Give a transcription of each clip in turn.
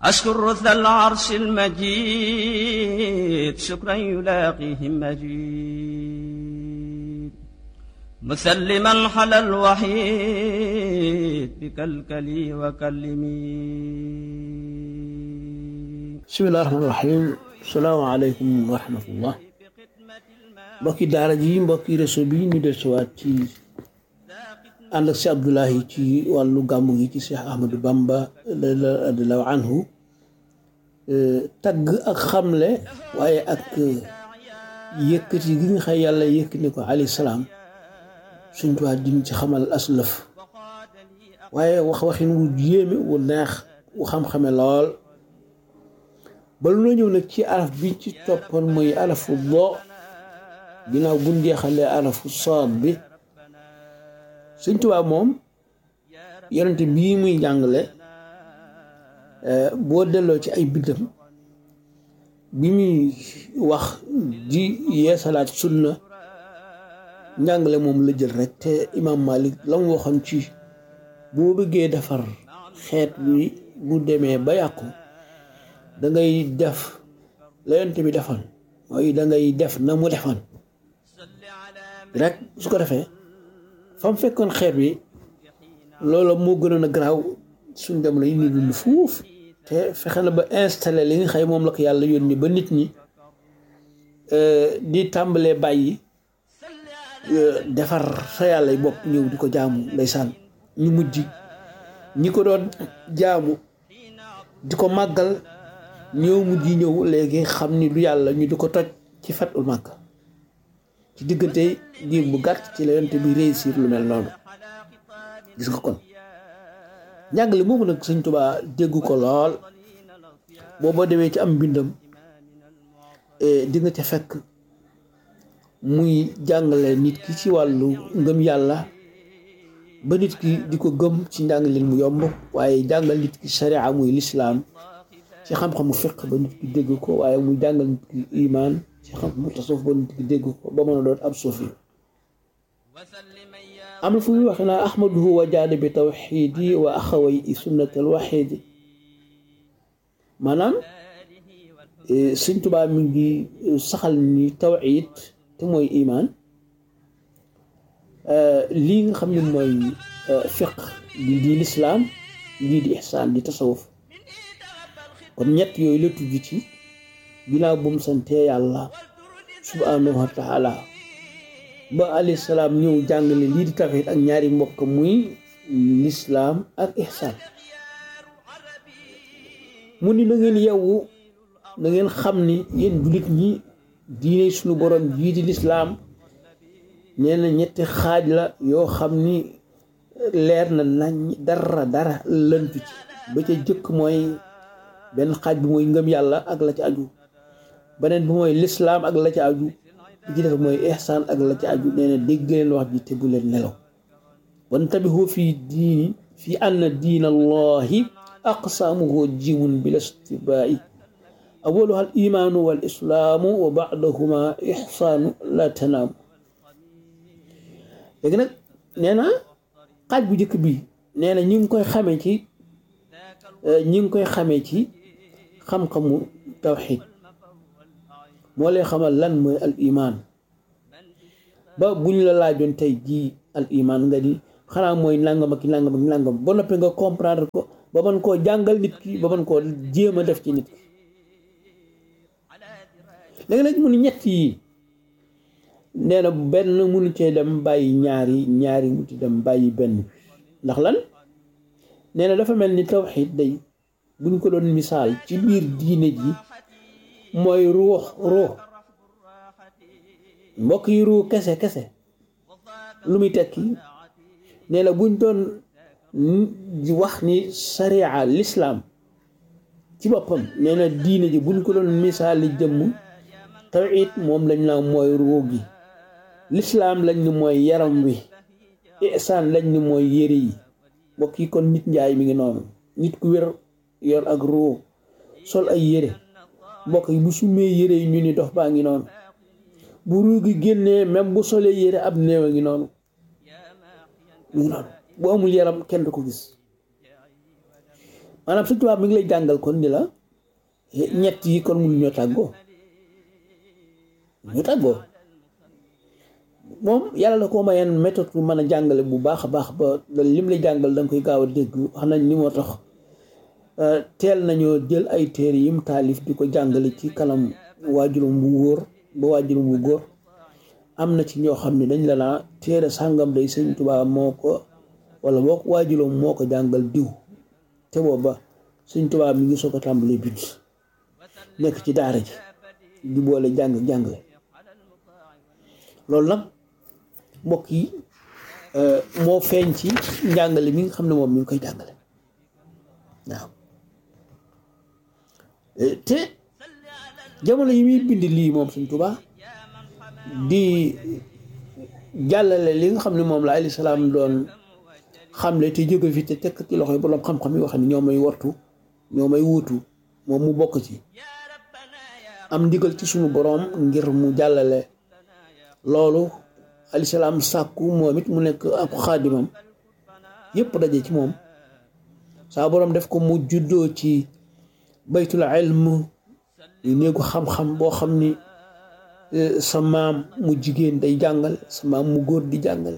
أشكر ذا العرش المجيد شكرا يلاقيه مجيد مسلما على الوحيد بكلكلي وكلمي bismillahi rahmaani rahim salaamaaleykum wa rahmatullah mbokki daara ji mbokki réseau bi ñu del siwaat ci ànd ak si Abdoulahi ci wàllu gàmmu gi ci Cheikh Ahmadou Bamba radiallahu anhu tagg ak xamle waaye ak yëkkati gi nga xëy yàlla yëkkati ko alayhi salaam suñ tuwaa din ci xamal aslëf waaye wax waxin wu yéeme wu neex wu xam-xame lool balu na ñëw nag ci araf bi ci toppoon mooy arafu boo ginnaaw buñ jeexalee arafu sood bi Sëñ Tuubaa moom yonente bii muy jàngale boo delloo ci ay bindam bi muy wax di yeesalaat sunna njàngale moom la jël rek te imam Malik la mu waxoon ci boo bëggee defar xeet bi bu demee ba yàqu da ngay def la yonent bi defoon mooy da ngay def na mu defoon rek su ko defee fa mu fekkoon xeet bi loola moo gënoon a garaaw suñ dem la ñu dund fuuf te fexe na ba installé li nga xëy moom la ko yàlla yónni ba nit ñi di tàmbalee bàyyi defar sa yàlla bopp ñëw di ko jaamu ndeysaan ñu mujj ñi ko doon jaamu di ko màggal ñëw mujj ñëw léegi xam ni du yàlla ñu di ko toj ci fatul màkk ci diggante diir bu gàtt ci la yonte bi réussir lu mel noonu gis nga kon njàngale moomu nag sëñ Tuubaa dégg ko lool booba demee ci am mbindam di nga ca fekk muy jàngale nit ki ci wàllu ngëm yàlla ba nit ki di ko gëm ci njàngaleen mu yomb waaye jàngal nit ki sharia muy lislaam ci xam-xamu fiq ba nit ki dégg ko waaye muy jàngal nit ki imaan ci xam-xamu tasawuf ba nit ki dégg ko ba mën a doon ab suufi am na fu muy waxe naa ahmaduhu wa jaada bi tawxiidi wa axaway i sunnat al waxiidi maanaam Sëñ Tuubaa mi ngi saxal ni tawxiid te mooy imaan lii nga xam ne mooy fiq di di lislaam lii di ihsaan di tasawuf kon ñett yooyu la tudd ci ginnaaw bu mu santee yàlla subhanahu wa taala ba alayhi salaam ñëw jàngale lii di tawxiid ak ñaari mbokk muy lislaam ak ihsaan mu ni na ngeen yewwu na ngeen xam ni yéen jullit ñi diine suñu borom jii di lislaam nee na ñetti xaaj la yoo xam ni leer na nañ dara dara lëntu ci ba ca jëkk mooy benn xaaj bi mooy ngëm yàlla ak la ci aju beneen bi mooy lislaam ak la ci aju li ci def mooy ihsaan ak la ci aju nee na dégg leen wax ji te bu leen nelaw wan tabihu fii diini fi anna diina allahi aqsaamuhu jimun bil istibaa'i awaluha al imaanu wal islaamu wa baadahuma ihsaanu la tanaamu léegi nag nee na xaaj bu njëkk bi nee na ñi ngi koy xamee ci ñi ngi koy xamee ci xam-xamu tawxid moo lay xamal lan mooy al iman ba buñ la laajoon tey jii al iman nga di xanaa mooy nangam ak nangam ak nangam ba noppi nga comprendre ko ba mën koo jàngal nit ki ba mën koo jéem a def ci nit ki léegi nag mu ni ñett yi nee na benn munu cee dem bàyyi ñaari ñaari mu ci dem bàyyi benn ndax lan nee na dafa mel ni tawxiid day buñ ko doon misaal ci biir diine ji mooy ruux ruux mbokk yi ruux kese kese lu muy tekki nee na buñ doon wax ni sariya lislaam ci boppam nee na diine ji buñ ko doon misaali jëmm tawxiid moom lañ la mooy ruux gi lislaam lañ ni mooy yaram wi ihsaan lañ ni mooy yére yi mbokk yi kon nit njaay mi ngi noonu nit ku wér yor ak ruu sol ay yére mbokk yi bu sumee yére yi ñu ni dox baa ngi noonu bu ruu gi génnee même bu solee yére ab néew a ngi noonu mu ngi noonu bu amul yaram kenn du ko gis maanaam Sëñ Tuubaa mi ngi lay jàngal kon ni la ñett yi kon mënu ñoo tàggoo ñoo tàggoo moom yàlla la ko mayeen méthode bu mën a jàngale bu baax a baax ba lim lay jàngal da nga koy gaaw a dégg wax nañ ni moo tax teel nañoo jël ay téere yim taalif di ko jàngale ci kanam waajuram bu wóor ba waajuram bu góor am na ci ñoo xam ne dañ la naa téere sàngam day Sëñ Tuubaa moo ko wala boo waajuram moo ko jàngal diw te booba Sëñ Tuubaa mi ngi soo ko tàmbalee bind nekk ci daara ji di boole jàng jàngale loolu nag mbokk yi moo feeñ ci njàngale mi nga xam ne moom mi ngi koy jàngale waaw te jamono yi muy bind lii moom Sëñ Tuubaa di jàllale li nga xam ne moom la alayhi salaam doon xamle te jóge fi te tekk ci loxo yi boroom xam-xam yi wax ni ñoo may wartu ñoo may wuutu moom mu bokk ci am ndigal ci suñu boroom ngir mu jàllale loolu alayhi salaam sàkku moom it mu nekk ak xaadimam yépp daje ci moom saa boroom def ko mu juddoo ci baytul ilm yu néegu xam-xam boo xam ni sa maam mu jigéen day jàngale sa maam mu góor di jàngale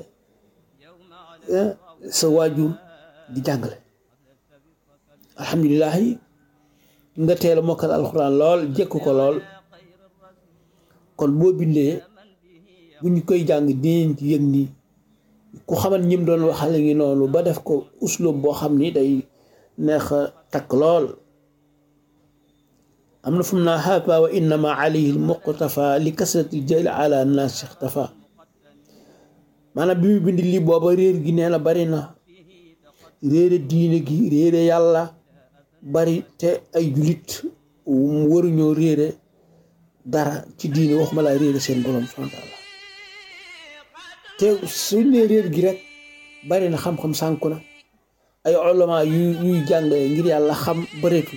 sa waajur di jàngale alhamdulilahi nga teel a mokkal alxuraan lool jekk ko lool kon boo bindee bu ñu koy jàng dinañ ci yëg ni ku xaman ñim doon waxale ngi noonu ba def ko uslub boo xam ni day neex a takk lool am na fu mu naa haapa wa innama alayhi almuqtafa li kasrati jël ala naas ixtafa maanaam bi mu bind lii booba réer gi nee na bari na réere diine gi réere yàlla bari te ay julit waruñoo réere dara ci diine waxuma laa réere seen borom subhaanahu wa taala te suñ ne réer gi rek bari na xam-xam sànku na ay ulama yu yuy jàngale ngir yàlla xam bareetul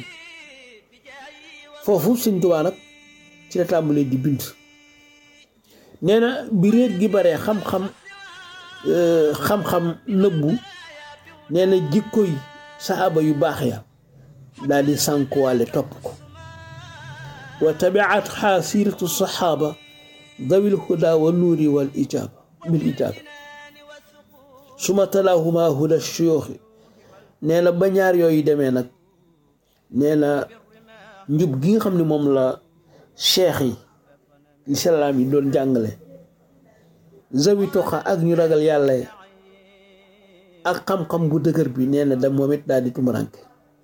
foofu Sëñ Tuubaa nag ci la tàmbalee di bind nee na bi réer gi baree xam-xam xam-xam nëbbu nee na jikkoy saaba yu baax ya daal di sànkuwaale topp ko wa tabiat xaa siiratu saxaaba dawil huda wa nuuri wal ijaaba bil ijaaba suma talaahuma huda shuyuuxi nee na ba ñaar yooyu demee nag nee na njub gi nga xam ne moom la cheikh yi lislaam yi doon jàngale zawi toxa ak ñu ragal yàlla yi ak xam-xam bu dëgër bi nee na da moom it daal di tumuranke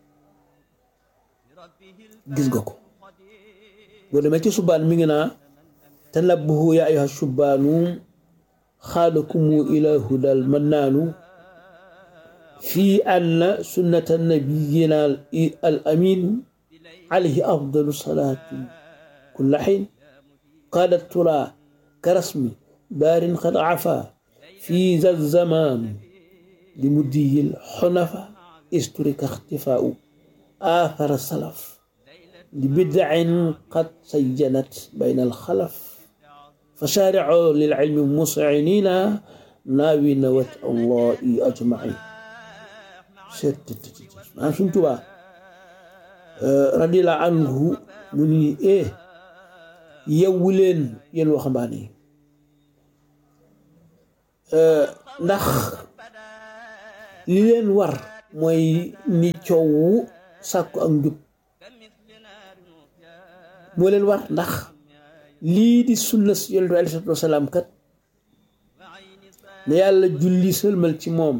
gis nga ko boo demee ci subaan mi ngi naa tanabbahu yaa ayyuha subbaanu xaadakumu ila hudal mannaanu fii anna sunnata nabiyina al amin alayhi afdalu salaati kulla xiin qaadat tura karasmi daarin qad afa fi za zamaan li muddiyil xunafa isturika ixtifaau aathara salaf li bidacin qad sayyanat bayna alxalaf fa shaaricu lilcilmi muscinina naawina wat allahi ajmain maanaam suñ tubaa radiyallahu anhu mu ni e yewwu leen yéen waxambaane yi ndax li leen war mooy ni coowu sàkku ak njub moo leen war ndax lii di sunna si yonent bi aleyhi salaatu wasalaam kat ne yàlla julli sëlmal ci moom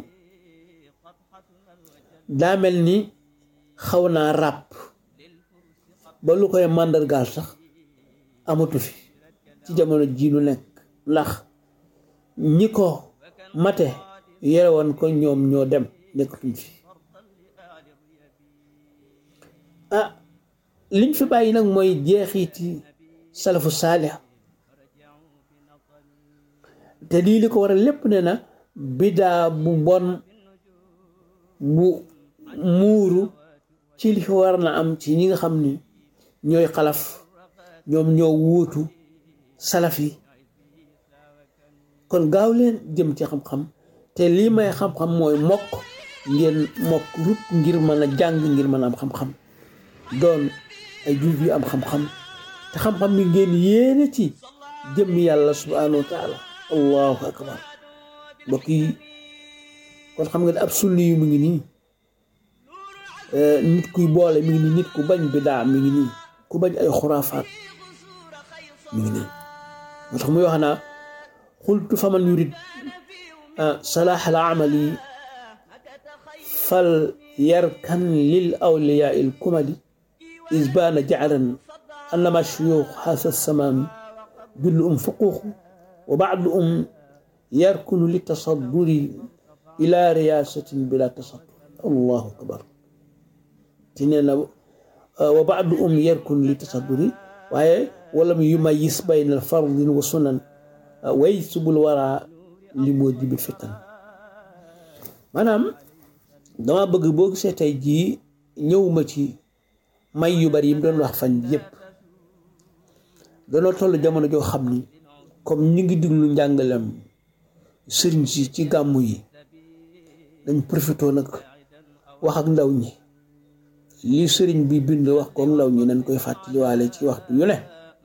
daa mel ni xaw naa ràpp ba lu koy màndargaal sax amatu fi ci jamono jii nu nekk ndax ñi ko mate yore woon ko ñoom ñoo dem nekkatuñ fi ah liñ fi bàyyi nag mooy jeexiti salafu saalih te lii li ko waral lépp ne na bidaa bu bon bu muuru ci li fi war na am ci ñi nga xam ni ñooy xalaf ñoom ñoo wuutu salaf yi kon gaaw leen jëm ci xam-xam te lii may xam-xam mooy mokk ngeen mokk rut ngir mën a jàng ngir mën a am xam-xam doon ay jullit yu am xam-xam te xam-xam mi ngeen yéene ci jëmmi yàlla subhanahu wa taala allahu akbar mbokk yi kon xam nga ne ab sunni yu mu ngi nii nit kuy boole mi ngi nii nit ku bañ bidaa mi ngi nii ku bañ ay xuraafaat mi ngi nii moo tax muy wax naa xultu faman yurid salaax al amali fal yarkan lil awliyaa il kumali isbaana jacran annama shuyuux xaasa samaami jullu um fuquuxu wa bacdu um yarkunu li tasadduri ila riyaasatin bila tasaddur allahu akbar ti nee na wa bacdu um yarkunu li tasadduri waaye walam yumayis bayna fardin wa sunan way subul wara li moo jibil fitan maanaam dama bëgg boo gisee tey jii ñëwuma ci may yu bari yi mu doon wax fan yëpp danoo toll jamono joo xam ni comme ñu ngi diglu njàngalem sëriñ si ci gàmmu yi dañ profité nag wax ak ndaw ñi li sëriñ bi bind wax ko ndaw ñi nañ koy fàttaliwaale ci waxtu yu ne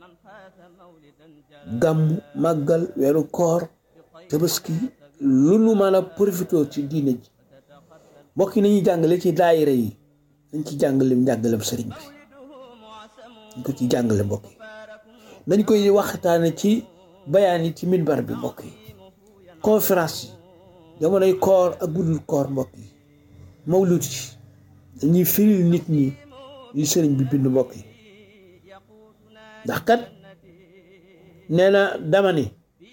gàmmu màggal weeru koor tabaski lu nu mën a profité ci diine ji mbokk yi nañuy jàngale ci daayira yi nañ ci jàngale njàngalem sëriñ bi dañ ko ci jàngale mbokk yi nañ koy waxtaane ci bayaan yi ci minbar bi mbokk yi conférence yi jamonoy koor ak guddul koor mbokk yi mawlut yi dañuy firil nit ñi li sëriñ bi bind mbokk yi ndax kat nee na dama ni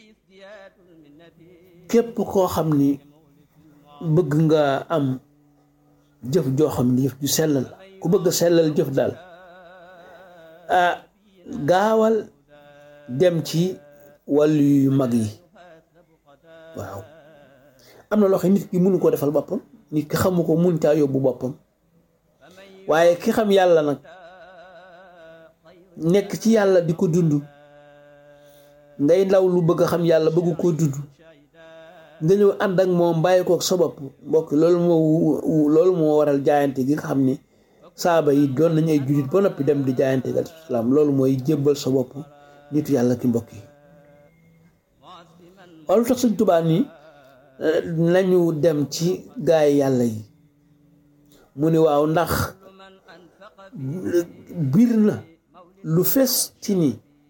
képp koo xam ni bëgg nga am jëf joo xam ni jëf ju sellal ku bëgg a sellal jëf daal ah gaawal dem ci wàllu yu mag yi waaw am na loo xam nit ki mënu ko defal boppam nit ki xamu ko mun caa yóbbu boppam waaye ki xam yàlla nag nekk ci yàlla di ko dund ngay ndaw lu bëgg a xam yàlla bëgg koo dund nga ñëw ànd ak moom bàyyi kook sa bopp mbokk loolu moo loolu moo waral jaayante gi nga xam ni saaba yi doon nañu ay jullit ba noppi dem di jaayante gal islaam loolu mooy jébbal sa bopp nitu yàlla ki mbokk yi waaw lu tax Sëñ Tuubaa ni nañu dem ci gaay yàlla yi mu ni waaw ndax biir na lu fes ci ni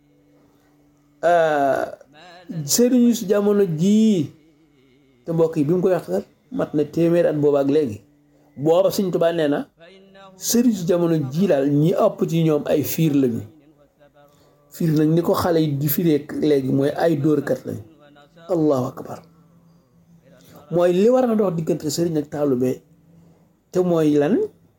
sëriñu si jamono jii te mbokk yi bi mu koy wax mat na téeméer at booba ak léegi booba Sëñ Tuubaa nee na sëriñ si jamono jii daal ñi ëpp ci ñoom ay fiir lañu fiir nag ni ko xale yi di firee léegi mooy ay dóorkat lañu allahu akbar mooy li war a dox diggante sëriñ ak taalube te mooy lan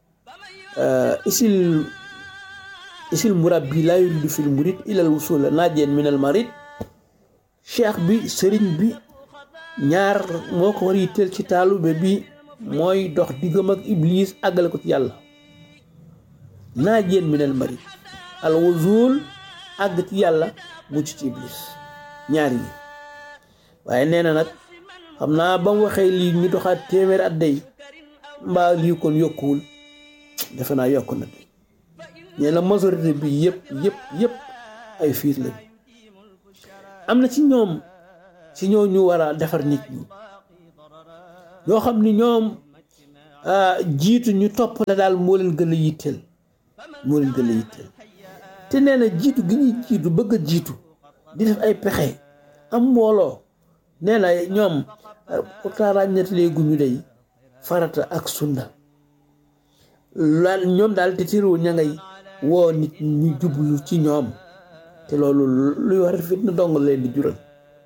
isil isil murabbi laa yuridu fil murid ilal wusula naajeen minal marid cheikh bi sëriñ bi ñaar moo ko war yitteel ci taalube bi mooy dox diggam ak iblis àggale ko ci yàlla naajeen minal marid al wusul àgg ci yàlla mucc ci iblis ñaar yi waaye nee na nag xam naa ba mu waxee lii ñu doxaat téeméer at day mbaa lii kon yokkuwul defe naa yokk na de nee na majorité bi yëpp yëpp yëpp ay fiir lañ am na ci ñoom ci ñoo ñu war a defar nit ñi ñoo xam ni ñoom jiitu ñu topp la daal moo leen gën a yitteel moo leen gën a yitteel te nee na jiitu gi ñuy jiitu bëgg a jiitu di def ay pexe am mbooloo nee na ñoom pourtant ràññatalee gu ñu day farata ak sunna laal ñoom daal te tiru ña ngay woo nit ñu jublu ci ñoom te loolu luy war fitna dong leen di jural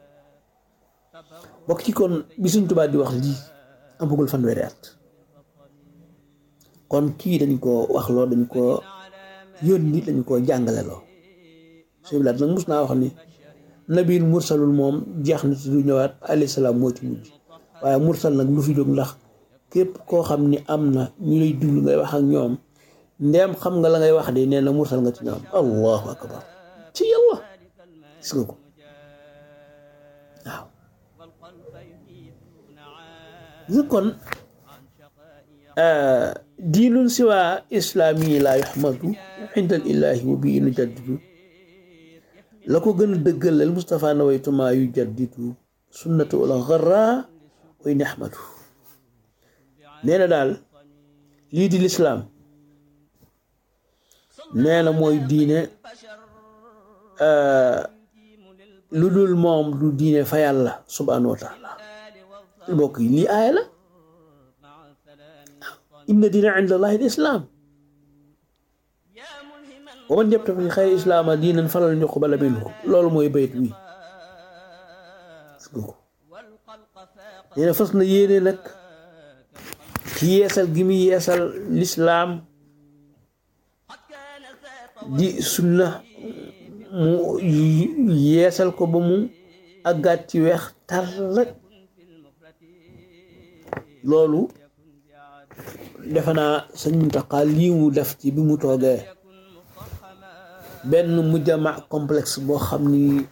bokk ci kon bi Sëñ Tuubaa di wax lii amagul fanweeri at kon kii dañ ko wax loo dañ ko yónni dañ ko jàngale loo sëñ bi nag mus naa wax ni nabil mursalul moom jeex na ci du ñëwaat alayhi salaam moo ci mujj waaye mursal nag lu fi jóg ndax képp koo xam ni am na ñu lay déglu ngay wax ak ñoom ndeem xam nga la ngay wax de nee na mursal nga ci ñoom allahu akbar ci yàlla gis nga ko waaw gis kon diinun siwa islaami laa yuhmadu inda al ilahi wa bii nu jaddidu la ko gën a dëggalal Moustapha nawaytuma yu jaddidu sunnatu wala xarra way nahmadu nee na daal lii di lislaam nee na mooy diine lu dul moom du diine fa yàlla subhanahu wa taala mbokk yi lii aaya la inna diina inda allahi l islaam wa man yabtaghi xayra islaama diinan falan yuqbala minhu loolu mooy bayt wi nee na fas na yéene nag ci yeesal gi mu yeesal lislaam di sunna mu yeesal ko ba mu àggaat ci weex tar rek loolu defe naa sëñ Muntaxa lii mu def ci bi mu toogee benn mujjama complexe boo xam ni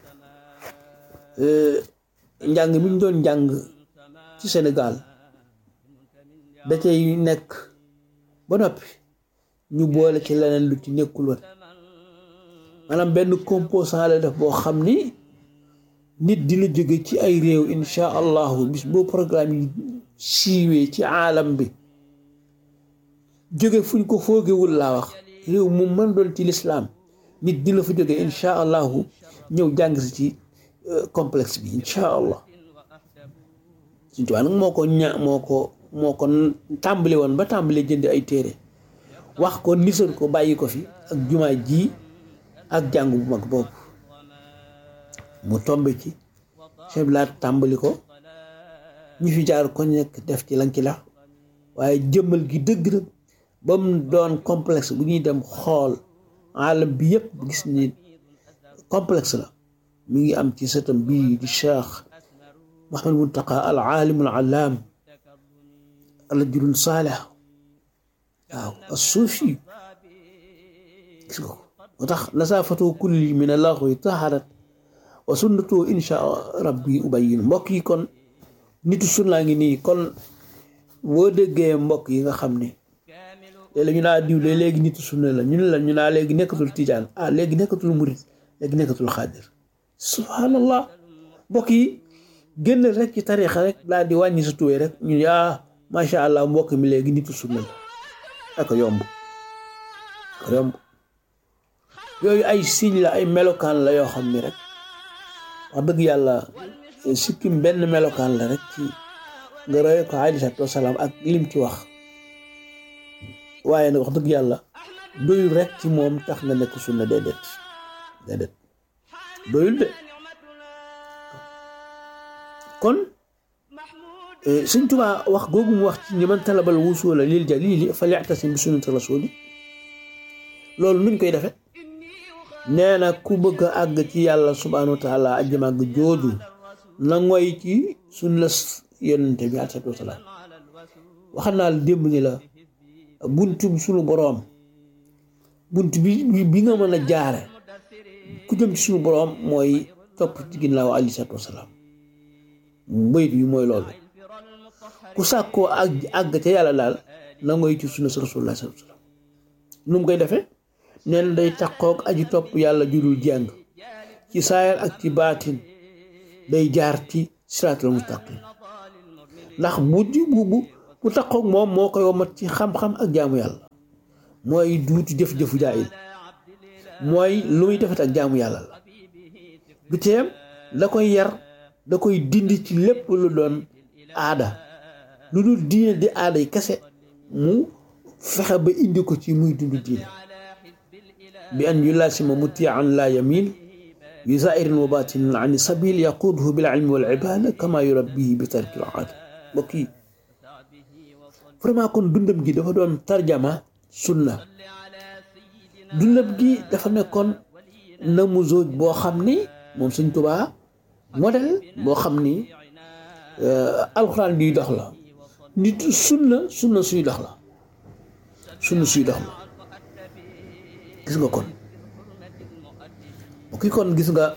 njàng mi ñu doon njàng ci Sénégal da cay nekk ba noppi ñu boole ci leneen lu ci nekkul woon maanaam benn composant la def boo xam ni nit dina jóge ci ay réew insha allahu bis boo programme yi siiwee ci aalam bi jóge fuñ ko foogewul laa wax réew mu mën doon ci lislaam nit dina fa jóge insha allahu ñëw jàng si ci complexe bi insha allah suñ tubaab nag moo ko ña moo ko moo ko tàmbali woon ba tàmbali jënd ay téere wax ko nisal ko bàyyi ko fi ak jumaa ji ak jàng bu mag boobu mu tombe ci chef laat tàmbali ko ñu fi jaar ko nekk def ci lan ci la waaye jëmmal gi dëgg nag ba mu doon complexe bu ñuy dem xool alam bi yëpp gis ni complexe la mi ngi am ci sëtam bii di cheikh Muhammad Muntaqa al aalim al allaam rajulun saalih waaw as-suufi gis nga ko moo tax nasaafatu kulli min allaxwi taharat wa sunnatu insha rabbi ubayyin mbokk yi kon nitu sunnaa ngi nii kon boo déggee mbokk yi nga xam ne léeg-léeg ñu naa diw léegi nitu sunna la ñu ne la ñu naa léegi nekkatul tijaan ah léegi nekkatul murit léegi nekkatul xaadir subhanallah mbokk yi génn rek ci tarixa rek daal di wàññi sa tuwee rek ñu yaa macha allah mbokk mi léegi nitu sunna la ak yomb ak yomb yooyu ay signe la ay melokaan la yoo xam ni rek wax dëgg yàlla sikkim benn melokaan la rek ci nga roye ko alayhi salaatu wasalaam ak lim ci wax waaye nag wax dëgg yàlla doyul rek ci moom tax nga nekk sunna déedéet déedéet doyul de kon Sëñ Tuubaa wax googu mu wax ci ñi man talabal wusula lil jalili falyaxtasim bi sunnati rasuli loolu nuñ koy defe nee na ku bëgg a àgg ci yàlla subhanahu wa taala aji màgg jooju na ngoy ci sunna yonente bi alayhi salaatu wasalaam waxal naa la démb ni la buntu suñu boroom bunt bi bi nga mën a jaare ku jëm ci suñu boroom mooy topp ci ginnaaw alayhi salaatu wasalaam bayit bi mooy loolu ku sàkkoo ak àgg ca yàlla daal na ngoy ci sunna sa rasulullah sallallahu alayhi wasallam nu mu koy defee nee na day takkook aji topp yàlla judul jàng ci saayar ak ci baatin day jaar ci siraatal mustaqim ndax bu bu bu bu takkook moom moo koy womat ci xam-xam ak jaamu yàlla mooy duutu jëf-jëfu jaayil mooy lu muy defet ak jaamu yàlla la du teem da koy yar da koy dindi ci lépp lu doon aada lu dul diine di aada yi kese mu fexe ba indi ko ci muy dund diine bi an yulasima mutian la yamin bi zairin wa batinin an sabil yaquduhu bil ilmi wal ibada kama yurabbihi bi tarkil aada mbokk yi vraiment kon dundam gi dafa doon tarjama sunna dundam gi dafa nekkoon namu zooj boo xam ni moom Sëñ Tuubaa modèle boo xam ni alxuraan biy dox la nit sunna sunna suy dox la sunna suy dox la gis nga kon kii kon gis nga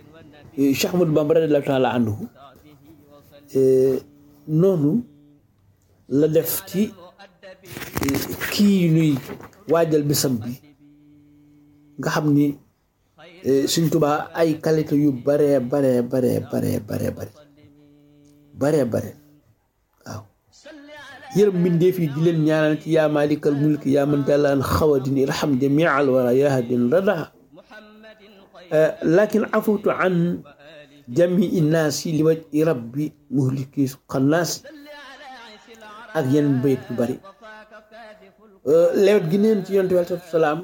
Cheikh Ahmadou Bamba radiyallaahu taala anhu noonu la def ci kii nuy waajal bisam bi nga xam ni Sëñ Tuubaa ay qualité yu baree baree baree baree baree bare baree bare waaw yërëm mbindeef yi di leen ñaanal ci yaa maalikal mulki yaa man dalaan xawadin irham jamial wara yahdin rada lakin afutu an jamii naasi li waj rabbi muhliki xannaasi ak yeneen bayit yu bari lewet gi neen ci yonent bi aleyhi salaam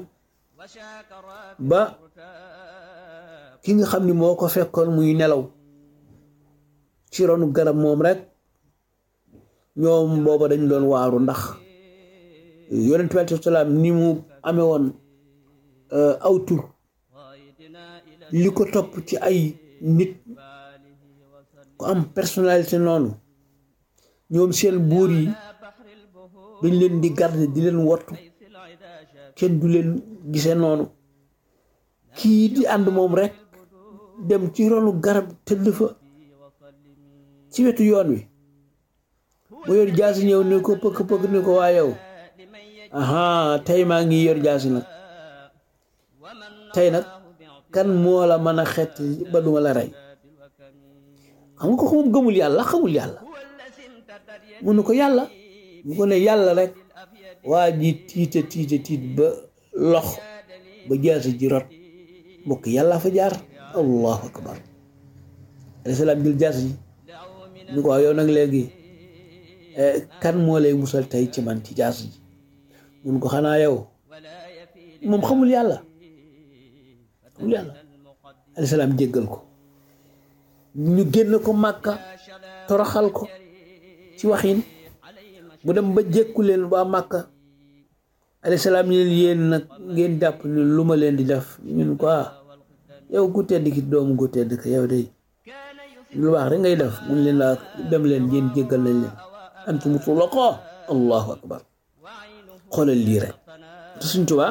ba ki nga xam ni moo ko fekkoon muy nelaw ci ronu garab moom rek ñoom booba dañ doon waaru ndax yonent bi aleyhi salaam ni mu amee woon aw tur li ko topp ci ay nit ku am personnalité noonu ñoom seen buur yi dañ leen di garder di leen wattu kenn du leen gisee noonu kii di ànd moom rek dem ci ronu garab tëdd fa ci wetu yoon wi mu yor jaasi ñëw ni ko pëkk pëkk ni ko waa yow aha tey maa ngi yor jaasi nag tey nag kan moo la mën a xett ba duma la rey xam nga ko moom gëmul yàlla xamul yàlla mu ne ko yàlla mu ko ne yàlla rek waa ji tiite tiite tiit ba lox ba jaasi ji rot mbokk yàlla fa jaar allahu akbar alayhi salaam jël jaasi ji ni ko waaw yow nag léegi kan moo lay musal tey ci man ci jaasi ji mun ko xanaa yow moom xamul yàlla xamul yàlla alayhi salaam jéggal ko ñu génn ko màkka toroxal ko ci waxin mu dem ba jékku leen waa màkka alayhi salaam ñu leen yéen nag ngeen jàpp ni lu ma leen di def ñun ko ah yow ku tedd ki doomu ku tedd ki yow de lu baax rek ngay def mun leen laa dem leen ngeen jéggal nañ leen antum tulaqa allahu akbar xoolal lii rek te suñ tubaa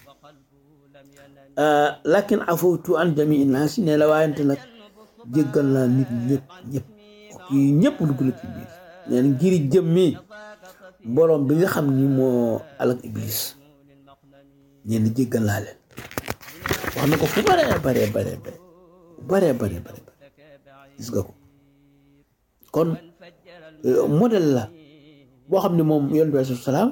lakin afawtu an jamii naas ne la waayante nag jéggal naa nit ñëpp ñëpp yi ñëpp dugg na ci biir neen ngir jëmmi boroom bi nga xam ni moo alak iblis ñeen jéggal naa leen wax na ko fu bare bare bare bare bare bare bare gis nga ko kon modèle la boo xam ne moom yonent bi alayhi salaam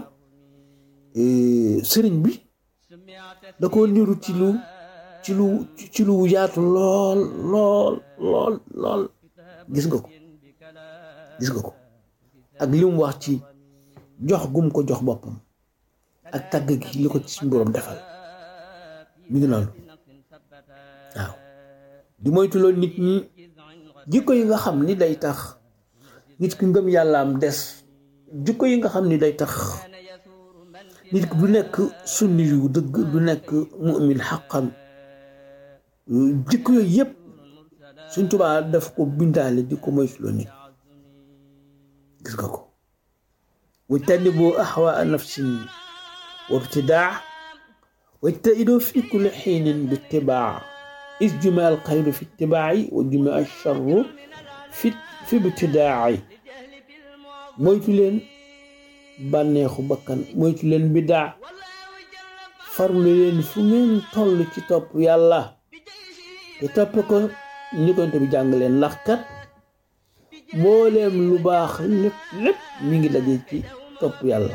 sëriñ bi da ko niru ci lu ci lu ci lu yaatu lool lool lool lool gis nga ko gis nga ko ak li mu wax ci jox gum ko jox boppam ak tàgg gi li ko ci suñu boroom defal mi ngi noonu waaw di moytuloo nit ñi jikko yi nga xam ni day tax nit ki ngëm yàlla am des jikko yi nga xam ni day tax nit ki du nekk sunni yu dëgg du nekk mu'min xaqan jikko yooyu yëpp suñ tubaa daf ko bindaale di ko moytuloo nit gis nga ko wajtanibu ahwaa nafsin wabtidaa wajtahidoo fi kulli xiinin bi itibaa is juma al xayru fi itibaayi wa juma al charru fi fi ibtidaayi moytu leen bànneexu bakkan moytu leen bidaa farlu leen fu ngeen toll ci topp yàlla te topp ko ni ko bi jàng leen ndax kat mbooleem lu baax lépp lépp mi ngi daje ci topp yàlla